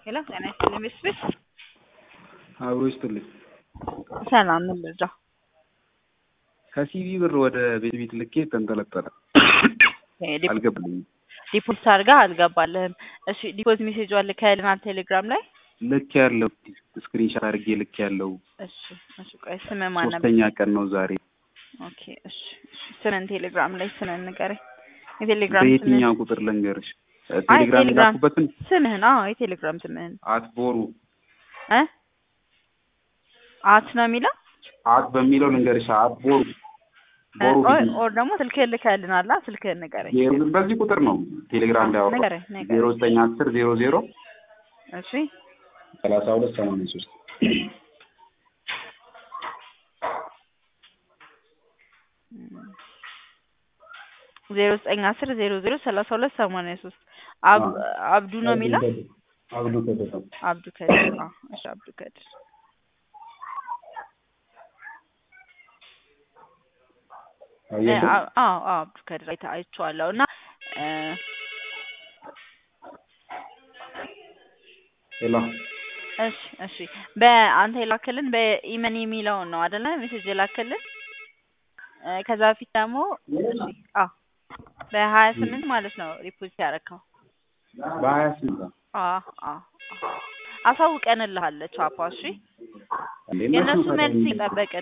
ሄሎ ጤና ይስጥልኝ ቤተሰቦች አብሮ ይስጥልኝ። ሰላም ምን ልርዳ? ከሲቪ ብር ወደ ቤት ቤት ልኬ ተንጠለጠለ። አልገባልኝም። ዲፖዚት አድርጋ አልገባልህም። እሺ ዲፖዚት ሜሴጅ ልከህልናል ቴሌግራም ላይ። ልክ ያለው ስክሪንሻት አድርጌ ልክ ያለው እሺ እሺ ቆይ ስምህ ማን ነበር? ሶስተኛ ቀን ነው ዛሬ። ኦኬ እሺ እሺ ስምን ቴሌግራም ላይ ስምን ንገረኝ። የቴሌግራም ስምህን በየትኛው ቁጥር ልንገርሽ? አይ ቴሌግራም ቴሌግራም የላኩበትን ስምህን አዎ የቴሌግራም ስምህን አት ቦሩ እ አት ነው የሚለው አት በሚለው ልንገርሽ። አት ቦሩ ቦሩ ኦር ኦር ደግሞ ስልክህን ልከህልናል ስልክህን ንገረኝ ዜሮ- በዚህ ቁጥር ነው ቴሌግራም ላይ አወራው ንገረኝ ዜሮ ንገረኝ ዘጠኝ አስር ዜሮ ዜሮ እሺ ሰላሳ ሁለት ሰማንያ ሶስት ዜሮ ዘጠኝ አስር ዜሮ ዜሮ ሰላሳ ሁለት ሰማንያ ሶስት አብዱ ነው የሚለው አብዱ ከተማ አብዱ ከድር አዎ እሺ አብዱ ከድር እ አየሽው? አዎ አዎ አብዱ ከድር አይተ- አይቼዋለሁ እና እ ሄሎ እሺ እሺ በአንተ የላክልን በኢመን የሚለውን ነው አይደለ ሜሴጅ የላክልን እ ከዛ በፊት ደግሞ እሺ አዎ በሀያ ስምንት ማለት ነው ሪፖርት ያደረከው በሀያ ስምንት አዎ አዎ አዎ አሳውቀንልሃል ቻፓ እሺ እንዴ የእነሱ እነሱ መልስ ፈተና- ይጠበቅ